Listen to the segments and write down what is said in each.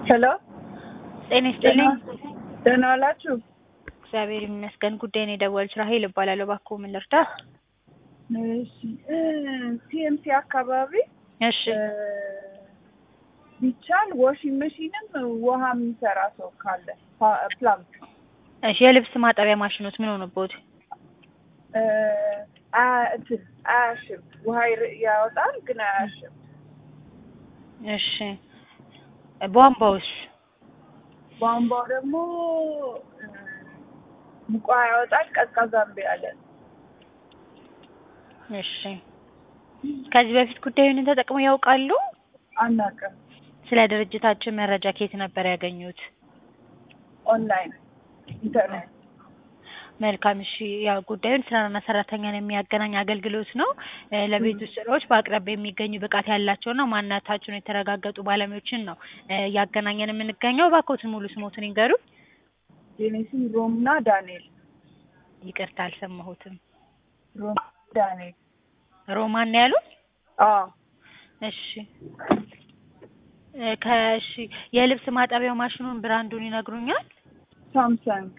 ሄሎ ጤና ይስጥልኝ። ደህና ዋላችሁ? እግዚአብሔር ይመስገን። ጉዳይን የደወሉት ራሄል እባላለሁ። እባክዎ ምን ልርዳ? እሺ ሲኤምሲ አካባቢ እሺ እ ቢቻል ዋሽንግ መሽንም ውሃ የሚሰራ ሰው ካለ ፓ- ፕላምፕ እሺ የልብስ ማጠቢያ ማሽኖት ምን ሆነቦት? እ አ- እንትን አያሽም። ውሃ ይር- ያወጣል ግን አያሽም። እሺ ቧንቧውስ? ቧንቧው ደግሞ እ ሙቋ ያወጣል፣ ቀዝቃዛ እምቢ አለ። እሺ ከዚህ በፊት ጉዳዩን ተጠቅመው ያውቃሉ? አናውቅም። ስለ ድርጅታችን መረጃ ከየት ነበር ያገኙት? ኦንላይን ኢንተርኔት መልካም እሺ ያው ጉዳዩን ስራና ሰራተኛን የሚያገናኝ አገልግሎት ነው። እ ለቤት ውስጥ ስራዎች በአቅራቢያ የሚገኙ ብቃት ያላቸውና ማንነታቸውን የተረጋገጡ ባለሙያዎችን ነው እ እያገናኘን የምንገኘው። እባክዎትን ሙሉ ስሞትን ይንገሩ። የኔ ስም ሮምና ዳንኤል ይቅርታ አልሰማሁትም። ሮም ዳንኤል ሮማን ነው ያሉት? አዎ እሺ እ ከእሺ የልብስ ማጠቢያው ማሽኑን ብራንዱን ይነግሩኛል? ሳምሰንግ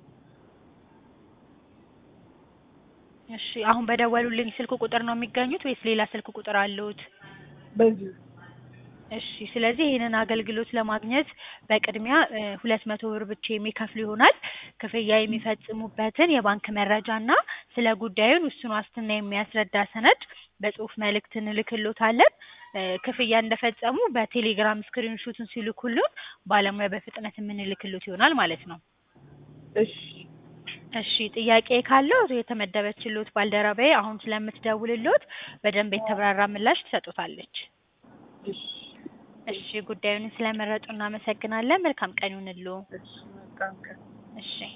እሺ አሁን በደወሉልኝ ስልክ ቁጥር ነው የሚገኙት ወይስ ሌላ ስልክ ቁጥር አለዎት? በዚሁ እሺ ስለዚህ ይህንን አገልግሎት ለማግኘት በቅድሚያ እ ሁለት መቶ ብር ብቻ የሚከፍሉ ይሆናል። ክፍያ የሚፈጽሙበትን የባንክ መረጃ እና ስለ ጉዳዩን ውሱን ዋስትና የሚያስረዳ ሰነድ በጽሁፍ መልእክት እንልክሎታለን። እ ክፍያ እንደፈጸሙ በቴሌግራም ስክሪን ሹቱን ሲልኩልን ባለሙያ በፍጥነት የምንልክሎት ይሆናል ማለት ነው። እሺ እሺ ጥያቄ ካለው የተመደበችሎት ባልደረባዬ አሁን ስለምትደውልሎት በደንብ የተብራራ ምላሽ ትሰጡታለች። እሺ እሺ ጉዳዩን ስለመረጡ እናመሰግናለን። መልካም ቀን ይሁንልዎ። እሺ መልካም ቀን እሺ